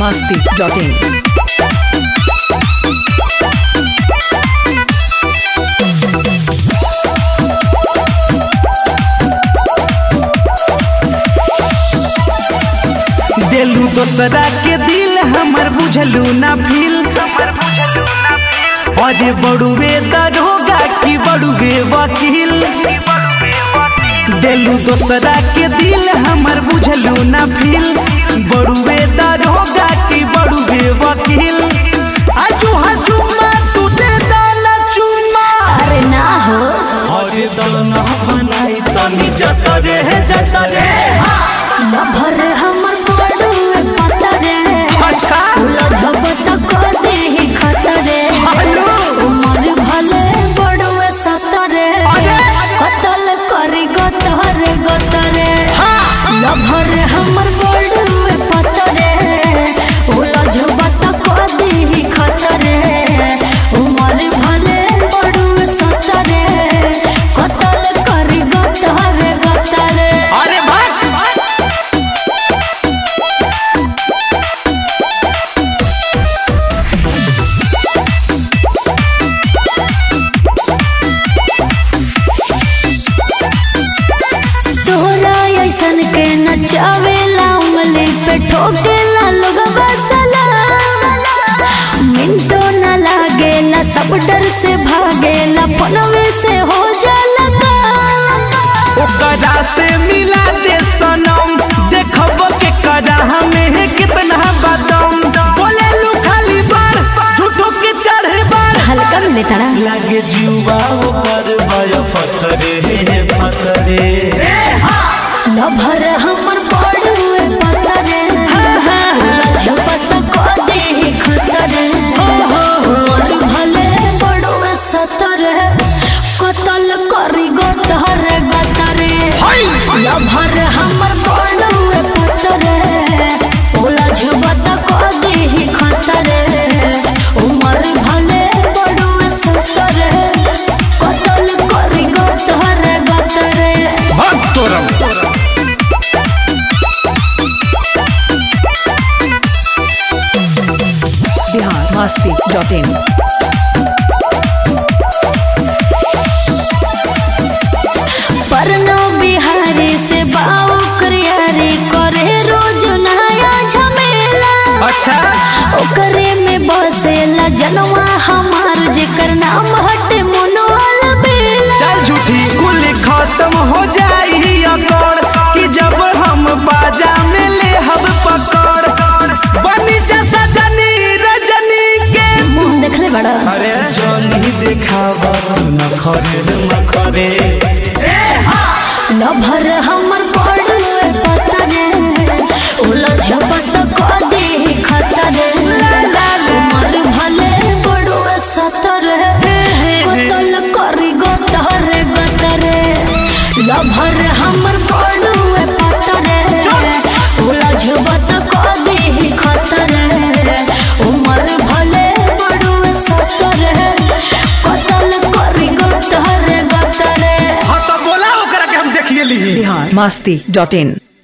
masti.in. देलू दोसरा के दिल हमर बुझलू ना फील अजे बड़ुए दरोगा की बड़ुए वकील देलू दोसरा के दिल हमर बुझलू ना फील बड़ुए दरोगा की बड़ुए वकील आजू हजूमा तू दे दाना चुमा अरे ना हो अरे दाना बनाई तनी जतरे जतरे लभर हमर बड़ुए पतरे अच्छा लझब तक दे ही खतरे हेलो। उमर भले बड़ुए सतरे अरे। कतल करी गतर गतरे लभर हमर बड़ुए पतरे लझब तक दे ही खतरे उमर भले बड़ुए सतरे कतल करी गतर गतरे अरे भाग तोहरा ऐसन के नचावेला उंगली पे ठोकेला लोग बसला मिनटो न लागेला सब डर से भागेला फोनवे से हो जाला काम। ओकरा से मिला दे सनम देखब के करा हमें कितना बदम बोले लू खाली बार झूठो के चढ़े बार हल्का मिले तड़ा लागे जीवा ओकर भय फतरे फतरे लभर हमर बड़ुए पतरे झपत को दे खतरे और भले बड़ुए सतरे कतल करी गतर गतरे लभर हमर बड़ुए पतरे ओला झपत को दे खतरे उमर भले बड़ुए सतरे कतल करी गतर गतरे भग तोरम Bihar masti.in. परनो बिहारी से बाऊ करियारी करे रोज नया झमेला अच्छा ओकरे में बसेला जनवा हमार जेकर नाम हटे मनोल बेला चल झूठी कुल खत्म हो जाई अकड़ कि जब हम बाजा में ले हम पकड़ बनी जैसा जनी रजनी के मुंह देखले बड़ा अरे जनी देखावा न खरे न खरे लभर हमर बड़ुए पतरे उला झपत को दे खतरे उमर भले बड़ुए सतरे कतल करी गतर गतरे लभर हमर बड़ुए पतरे उला झपत को दे खतरे उमर भले बड़ुए सतरे कतल करी गतर गतरे हाँ तो बोला ओकरा के हम देखिए ली Bihar masti.in.